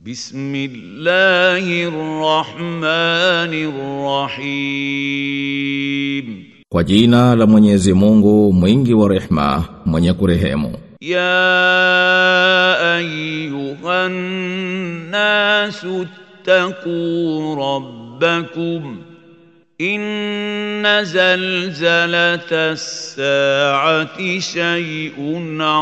بسم الله الرحمن الرحيم Kwa jina la Mwenyezi Mungu mwingi wa rehma mwenye kurehemu يا ايها الناس اتقوا ربكم ان زلزله الساعه شيء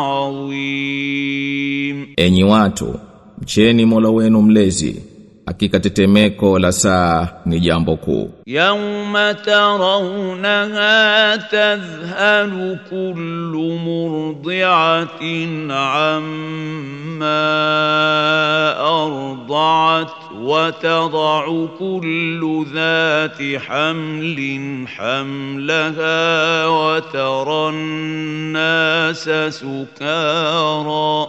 عظيم Enyi watu mcheni Mola wenu mlezi hakika tetemeko la saa ni jambo kuu يوم ترونها تذهل كل مرضعة عما أرضعت وتضع كل ذات حمل حملها وترى الناس سكارى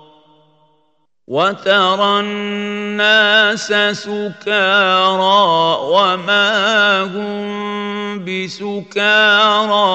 وترى الناس سكارى وما هم بسكارى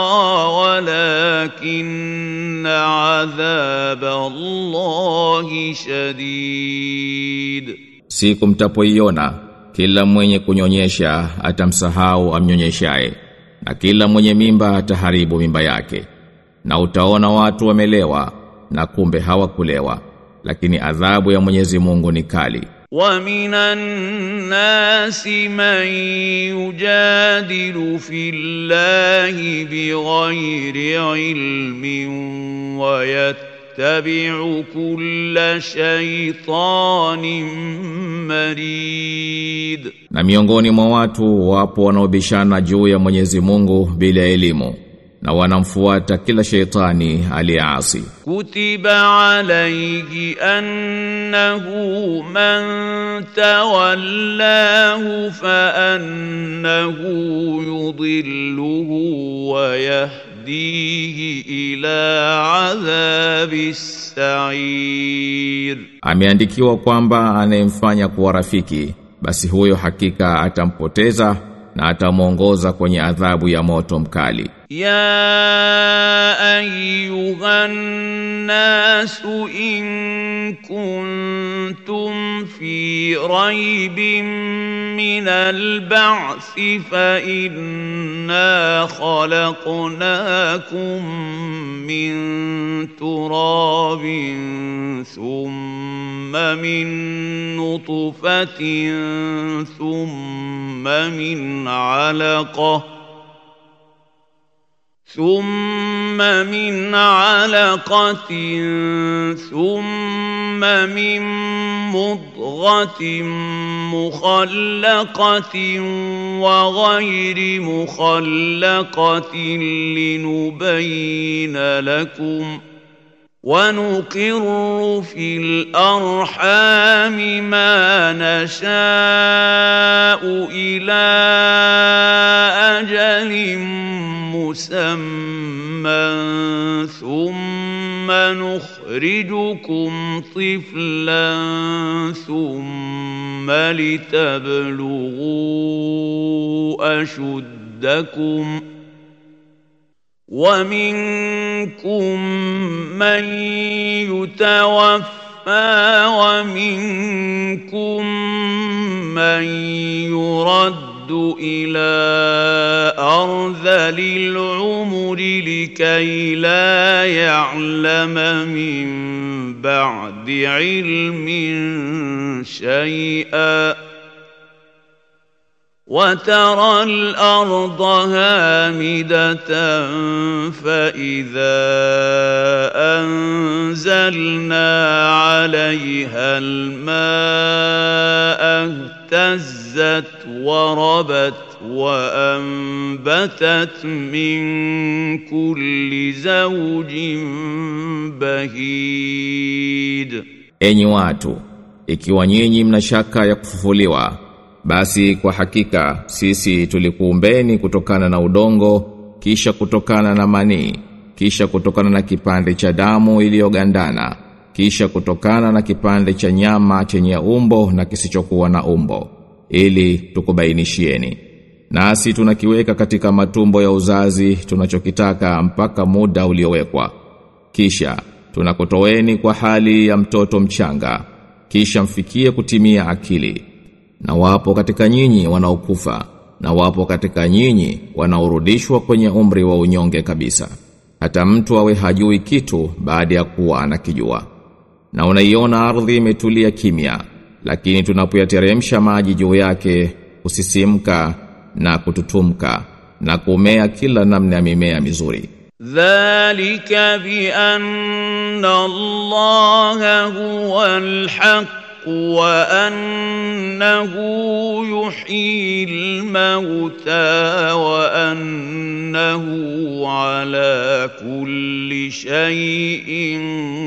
ولكن عذاب الله شديد Siku mtapoiona kila mwenye kunyonyesha atamsahau amnyonyeshaye na kila mwenye mimba ataharibu mimba yake na utaona watu wamelewa na kumbe hawakulewa lakini adhabu ya Mwenyezi Mungu ni kali ومن الناس من يجادل في الله بغير علم ويتبع كل شيطان مريد na miongoni mwa watu wapo wanaobishana juu ya Mwenyezi Mungu bila elimu na wanamfuata kila sheitani aliyeasi كتب عليه أنه من تولاه فأنه يضله ويهديه إلى عذاب السعير ameandikiwa kwamba anayemfanya kuwa rafiki basi huyo hakika atampoteza na atamwongoza kwenye adhabu ya moto mkali يا ايها الناس ان كنتم في ريب من البعث فانا خلقناكم من تراب ثم من نطفه ثم من علقه ثم من علقة ثم من مضغة مخلقة وغير مخلقة لنبين لكم ونقر في الأرحام ما نشاء إلى أجل مسمى ثم نخرجكم طفلا ثم لتبلغوا أشدكم ومنكم من يتوفى ومنكم من يرد إلى أرذل العمر لكي لا يعلم من بعد علم شيئا وترى الأرض هامدة فإذا أنزلنا عليها الماء اهتزت وربت وأنبتت من كل زوج بهيج Enyi watu, ikiwa nyinyi mna shaka ya kufufuliwa, basi kwa hakika sisi tulikuumbeni kutokana na udongo, kisha kutokana na manii, kisha kutokana na kipande cha damu iliyogandana, kisha kutokana na kipande cha nyama chenye umbo na kisichokuwa na umbo, ili tukubainishieni. Nasi tunakiweka katika matumbo ya uzazi tunachokitaka mpaka muda uliowekwa. Kisha tunakutoeni kwa hali ya mtoto mchanga kisha mfikie kutimia akili na wapo katika nyinyi wanaokufa na wapo katika nyinyi wanaorudishwa kwenye umri wa unyonge kabisa hata mtu awe hajui kitu baada ya kuwa anakijua na unaiona ardhi imetulia kimya lakini tunapoyateremsha maji juu yake kusisimka na kututumka na kumea kila namna ya mimea mizuri ذلك بأن الله هو الحق وأنه يحيي الموتى وأنه على كل شيء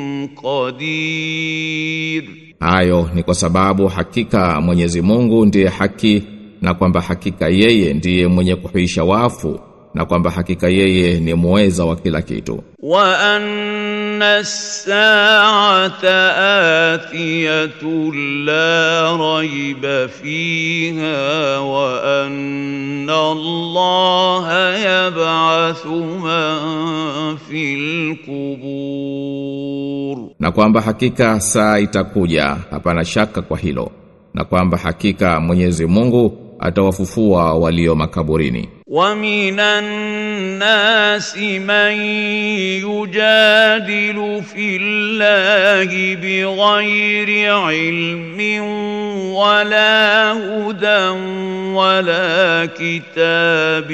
قدير hayo ni kwa sababu hakika Mwenyezi Mungu ndiye haki na kwamba hakika yeye ndiye mwenye kuhuisha wafu na kwamba hakika yeye ni muweza wa kila kitu وأن الساعة آتية لا ريب فيها وأن الله يبعث من في القبور na kwamba hakika saa itakuja hapana shaka kwa hilo na kwamba hakika Mwenyezi Mungu atawafufua walio makaburini ومن الناس من يجادل في الله بغير علم ولا هدى ولا كتاب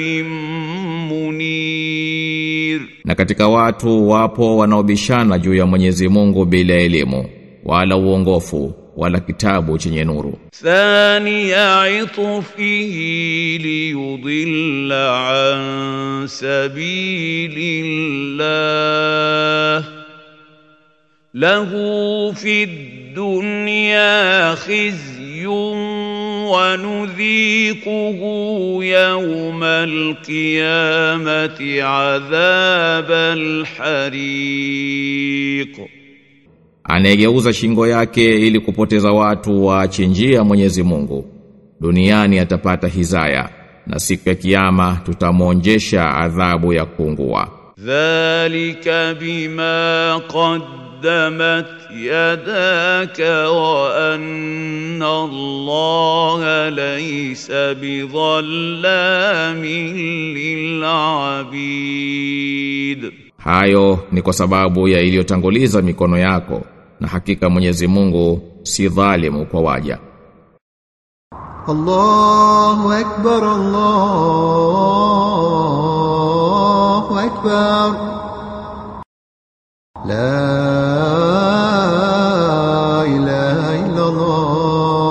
منير na katika watu wapo wanaobishana juu ya Mwenyezi Mungu bila elimu wala uongofu wala kitabu chenye nuru ثاني عطفه ليضل عن سبيل الله له في الدنيا خزي ونذيقه يوم القيامة عذاب الحريق anayegeuza shingo yake ili kupoteza watu waache njia Mwenyezi Mungu duniani atapata hizaya na siku ya kiyama tutamwonjesha adhabu ya kuungua ذلك بما قدمت يداك وأن الله ليس بظلام للعبيد hayo ni kwa sababu ya iliyotanguliza mikono yako na hakika Mwenyezi Mungu si dhalimu kwa waja الله أكبر الله أكبر لا إله إلا الله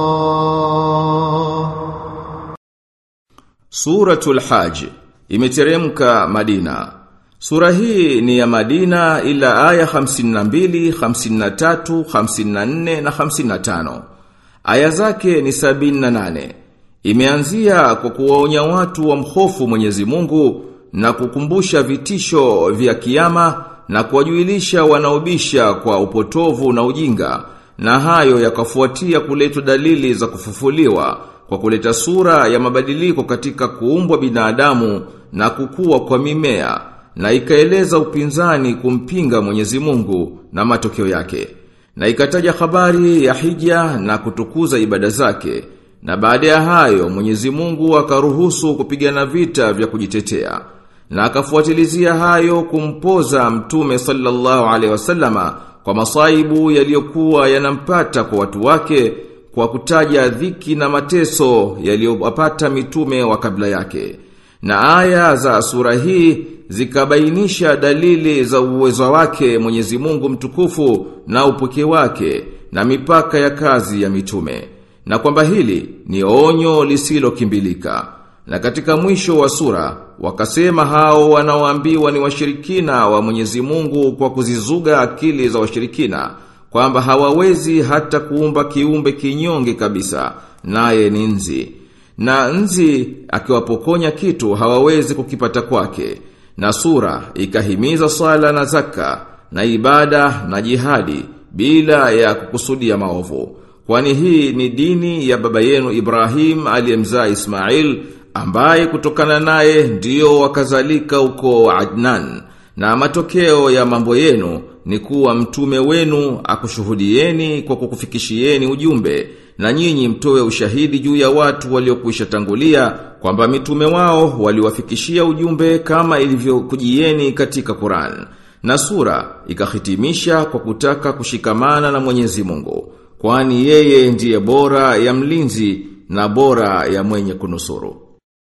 Suratul Hajj imeteremka Madina. Sura hii ni ya Madina ila aya 52, 53, 54 na 55. Aya zake ni 78. Imeanzia kwa kuwaonya watu wa mhofu Mwenyezi Mungu na kukumbusha vitisho vya kiyama na kuwajuilisha wanaobisha kwa upotovu na ujinga na hayo yakafuatia kuletwa dalili za kufufuliwa kwa kuleta sura ya mabadiliko katika kuumbwa binadamu na kukua kwa mimea na ikaeleza upinzani kumpinga Mwenyezi Mungu na matokeo yake na ikataja habari ya hija na kutukuza ibada zake na baada ya hayo Mwenyezi Mungu akaruhusu kupigana vita vya kujitetea na akafuatilizia hayo kumpoza mtume sallallahu alaihi wasallama kwa masaibu yaliyokuwa yanampata kwa watu wake kwa kutaja dhiki na mateso yaliyowapata mitume wa kabla yake. Na aya za sura hii zikabainisha dalili za uwezo wake Mwenyezi Mungu mtukufu na upoke wake na mipaka ya kazi ya mitume. Na kwamba hili ni onyo lisilokimbilika. Na katika mwisho wa sura wakasema hao wanaoambiwa ni washirikina wa Mwenyezi Mungu kwa kuzizuga akili za washirikina kwamba hawawezi hata kuumba kiumbe kinyonge kabisa naye ni nzi na nzi akiwapokonya kitu hawawezi kukipata kwake na sura ikahimiza sala na zaka na ibada na jihadi bila ya kukusudia maovu kwani hii ni dini ya baba yenu Ibrahim aliyemzaa Ismail ambaye kutokana naye ndio wakazalika uko Adnan na matokeo ya mambo yenu ni kuwa mtume wenu akushuhudieni kwa kukufikishieni ujumbe na nyinyi mtoe ushahidi juu ya watu waliokwisha tangulia kwamba mitume wao waliwafikishia ujumbe kama ilivyokujieni katika Qur'an. Na sura ikahitimisha kwa kutaka kushikamana na Mwenyezi Mungu, kwani yeye ndiye bora ya mlinzi na bora ya mwenye kunusuru.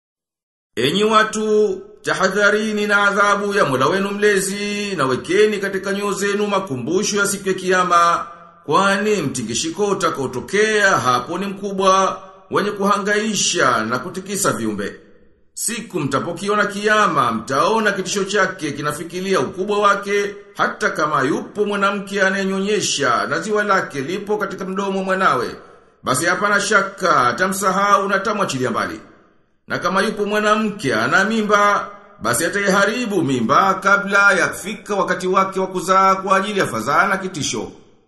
Enyi watu, tahadharini na adhabu ya Mola wenu mlezi na wekeni katika nyoyo zenu makumbusho ya siku ya kiyama, kwani mtingishiko utakaotokea hapo ni mkubwa, wenye kuhangaisha na kutikisa viumbe. Siku mtapokiona kiyama, mtaona kitisho chake kinafikilia ukubwa wake, hata kama yupo mwanamke anayenyonyesha na ziwa lake lipo katika mdomo mwanawe, basi hapana shaka atamsahau na tamwachilia mbali. Na kama yupo mwanamke ana mimba, basi ataiharibu mimba kabla ya kufika wakati wake wa kuzaa kwa ajili ya fadhaa na kitisho.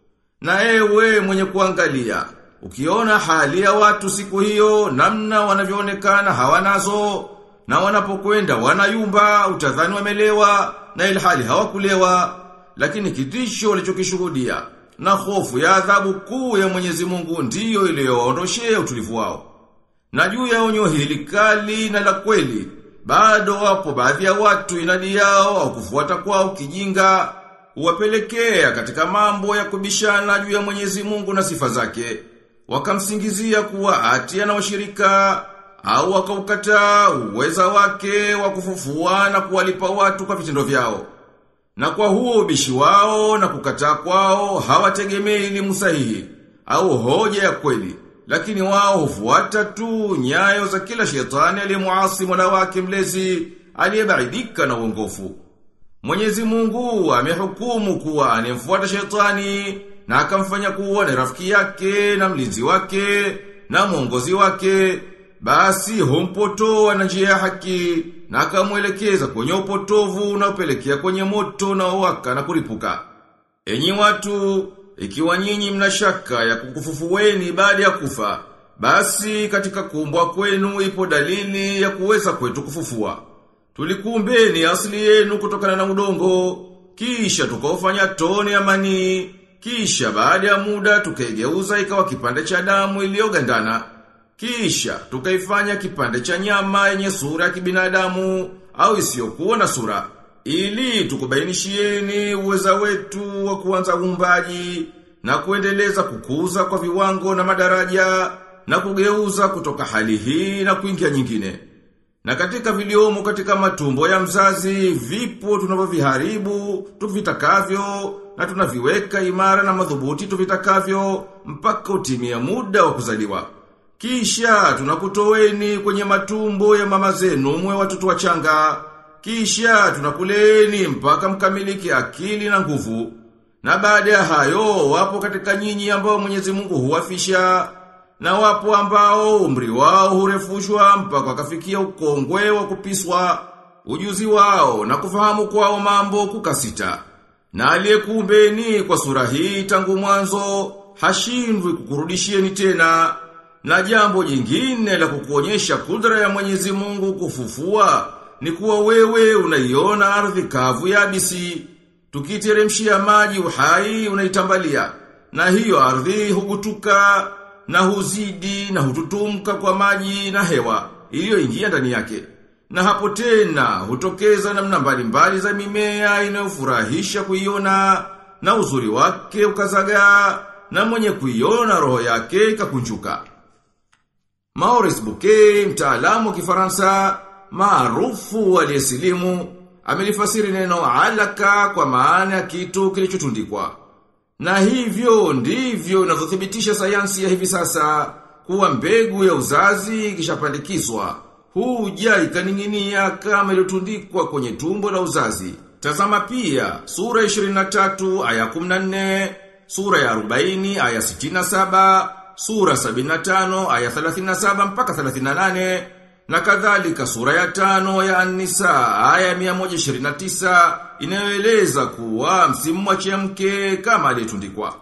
Na ewe mwenye kuangalia, ukiona hali ya watu siku hiyo namna wanavyoonekana hawanazo na wanapokwenda wanayumba utadhani wamelewa na ilhali hawakulewa lakini kitisho walichokishuhudia na hofu ya adhabu kuu ya Mwenyezi Mungu ndiyo iliyoondoshea utulivu wao. Na juu ya onyo hili kali na la kweli, bado wapo baadhi ya watu inadi yao au kufuata kwao kijinga, huwapelekea katika mambo ya kubishana juu ya Mwenyezi Mungu na sifa zake. Wakamsingizia kuwa ati ana washirika au wakaukataa uweza wake wa kufufua na kuwalipa watu kwa vitendo vyao. Na kwa huo ubishi wao na kukataa kwao hawategemei elimu sahihi au hoja ya kweli, lakini wao hufuata tu nyayo za kila shetani aliyemuasi Mola wake mlezi aliyebaidika na uongofu. Mwenyezi Mungu amehukumu kuwa anemfuata shetani na akamfanya kuwa ni rafiki yake na mlinzi wake na mwongozi wake basi humpotoa na njia ya haki na akamwelekeza kwenye upotovu unaopelekea kwenye moto na waka na kuripuka. Enyi watu, ikiwa nyinyi mna shaka ya kukufufueni baada ya kufa, basi katika kuumbwa kwenu ipo dalili ya kuweza kwetu kufufua. Tulikuumbeni asili yenu kutokana na udongo, kisha tukaufanya tone ya manii, kisha baada ya muda tukaigeuza ikawa kipande cha damu iliyogandana. Kisha tukaifanya kipande cha nyama yenye sura ya kibinadamu au isiyokuwa na sura ili tukubainishieni uweza wetu wa kuanza uumbaji na kuendeleza kukuza kwa viwango na madaraja na kugeuza kutoka hali hii na kuingia nyingine. Na katika viliomo katika matumbo ya mzazi vipo tunavyoviharibu tuvitakavyo na tunaviweka imara na madhubuti tuvitakavyo mpaka utimia muda wa kuzaliwa. Kisha tunakutoweni kwenye matumbo ya mama zenu mwe watoto wachanga. Kisha tunakuleni mpaka mkamiliki akili na nguvu. Na baada ya hayo wapo katika nyinyi ambao Mwenyezi Mungu huwafisha na wapo ambao umri wao hurefushwa mpaka wakafikia ukongwe wa kupiswa ujuzi wao na kufahamu kwao mambo kukasita. Na aliyekuumbeni kwa sura hii tangu mwanzo hashindwi kukurudishieni tena. Na jambo jingine la kukuonyesha kudra ya Mwenyezi Mungu kufufua ni kuwa wewe unaiona ardhi kavu yabisi, tukiteremshia maji uhai unaitambalia, na hiyo ardhi hugutuka na huzidi na hututumka kwa maji na hewa iliyoingia ndani yake. Na hapo tena hutokeza namna mbalimbali za mimea inayofurahisha kuiona na uzuri wake ukazagaa na mwenye kuiona roho yake ikakunjuka. Maurice Bouquet, mtaalamu wa Kifaransa, maarufu aliyesilimu, amelifasiri neno alaka kwa maana ya kitu kilichotundikwa. Na hivyo ndivyo inavyothibitisha sayansi ya hivi sasa kuwa mbegu ya uzazi ikishapandikizwa huja ikaning'inia kama iliyotundikwa kwenye tumbo la uzazi. Tazama pia sura 23 aya 14, sura ya 40 aya 67, sura 75 aya 37 mpaka 38 na kadhalika sura ya tano ya An-Nisa aya 129 inayoeleza kuwa msimu wa chemke kama aliyetundikwa.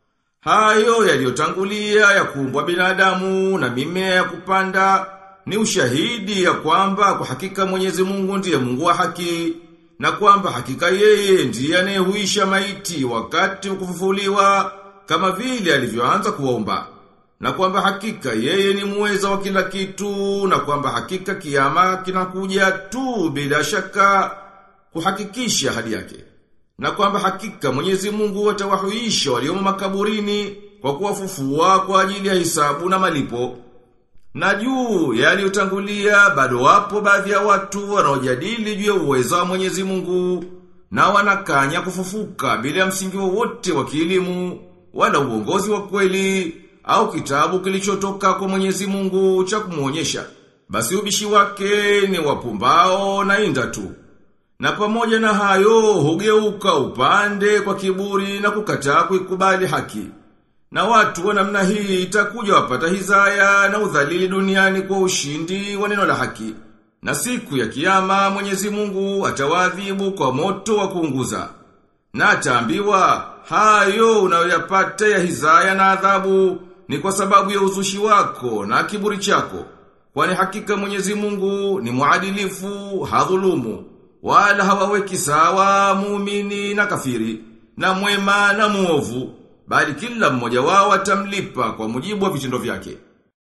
Hayo yaliyotangulia ya kuumbwa binadamu na mimea ya kupanda ni ushahidi ya kwamba kwa hakika Mwenyezi Mungu ndiye Mungu wa haki na kwamba hakika yeye ndiye anayehuisha maiti wakati wa kufufuliwa kama vile alivyoanza kuomba na kwamba hakika yeye ni muweza wa kila kitu na kwamba hakika kiama kinakuja tu bila shaka kuhakikisha hadi yake na kwamba hakika Mwenyezi Mungu atawahuisha waliomo makaburini kwa kuwafufua kwa ajili ya hisabu na malipo na juu yaliyotangulia bado wapo baadhi ya watu wanaojadili juu ya uwezo wa Mwenyezi Mungu na wanakanya kufufuka bila msingi wowote wa kielimu wala uongozi wa kweli au kitabu kilichotoka kwa Mwenyezi Mungu cha kumuonyesha. Basi ubishi wake ni wapumbao na inda tu. Na pamoja na hayo hugeuka upande kwa kiburi na kukataa kuikubali haki. Na watu wa namna hii itakuja wapata hizaya na udhalili duniani kwa ushindi wa neno la haki. Na siku ya kiyama Mwenyezi Mungu atawadhibu kwa moto wa kuunguza. Na ataambiwa hayo unayoyapata ya hizaya na adhabu ni kwa sababu ya uzushi wako na kiburi chako. Kwani hakika Mwenyezi Mungu ni muadilifu, hadhulumu, wala hawaweki sawa muumini na kafiri, na mwema na muovu, bali kila mmoja wao atamlipa kwa mujibu wa vitendo vyake.